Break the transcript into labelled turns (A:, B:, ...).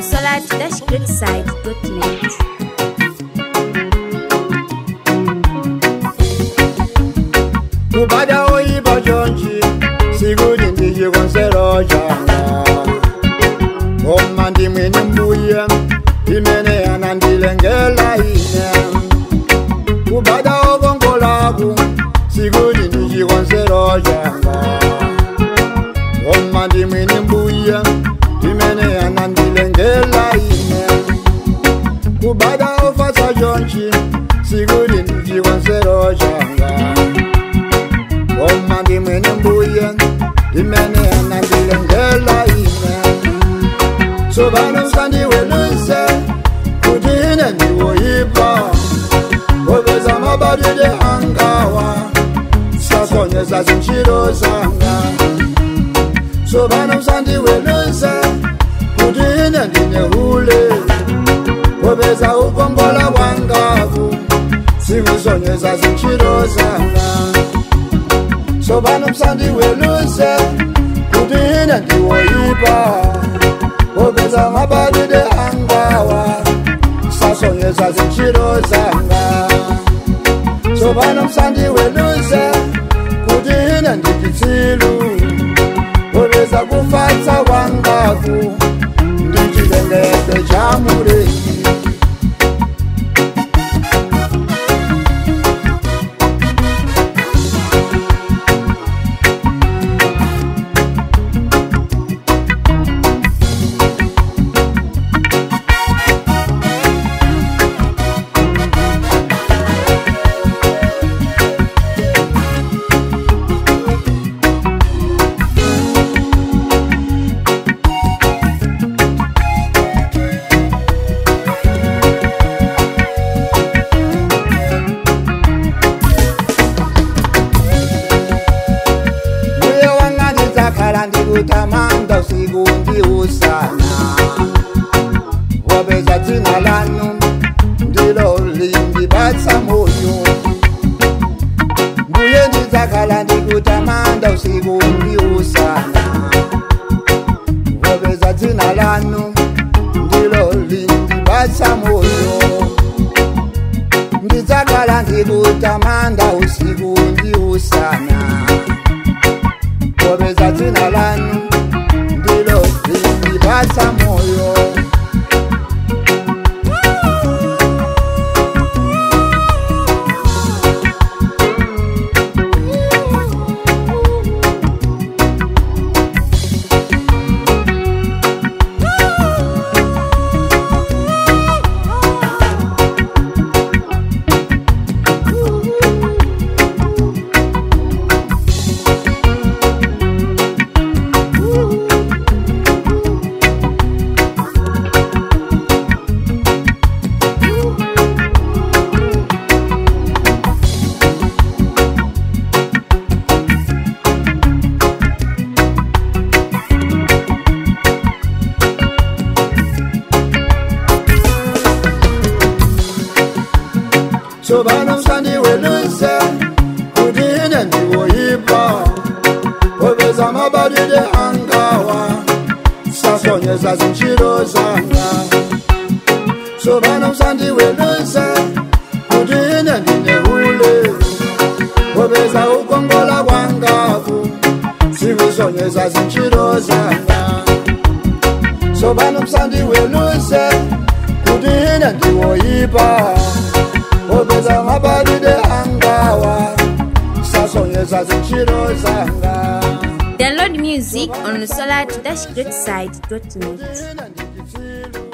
A: solar-greatside.net.
B: kubada oyiba jonji sikuti ndichikonsero changa koma ndimwene mbuye imene yanandilengela ine kubada okongolaku sikuti ndichikonsero changa koma ndimwene mbuye imene yanandilengela ine kubada ofasa jonji sikuti ndichikonsero changa Oma ndimwene mbuye imene anandilengela ine sobano sandiweluse kuti ine ndiwoyipa obeza mabadide angawa sasonyeza zinchiro zanga sobano sandiweluse kuti ine ndine hule obeza ukongola wangavu sikusonyeza zinchiro zanga sobana msandi weluse kuti ine ndiwoyipa obeza mabadide angawa sasonyeza zinchiro zanga sobana msandi weluse kuti ine ndichitsilu obeza kufatsa wangaku ndichilengete cha mulengi mbuye wanga ndidzakhala ndikutamanda usiku ndi usana wapeza dzina lanu ndilo lindipatsa moyo mbuye ndidzakhala ndikutamanda usiku ndi usana wapeza dzina lanu ndilo lindipatsa moyo ndidzakhala ndikutamanda usiku ndi usana kobeza dzina lanu ndilo lindipatsa moyo sobana msandiweluse kuti ine ndiwoyipa obeza mabadide angawa sasonyeza zinchiro zanga sobana msandiweluse kuti ine ndine hule obeza ukongola kwangaku sikusonyeza zinchiro zanga sobana msandiweluse kuti ine ndiwoyipa obeza mabadide angawa sasonyeza zinchiro zanga
A: Download music on solar-greatside.net.
B: ine ndichitsilu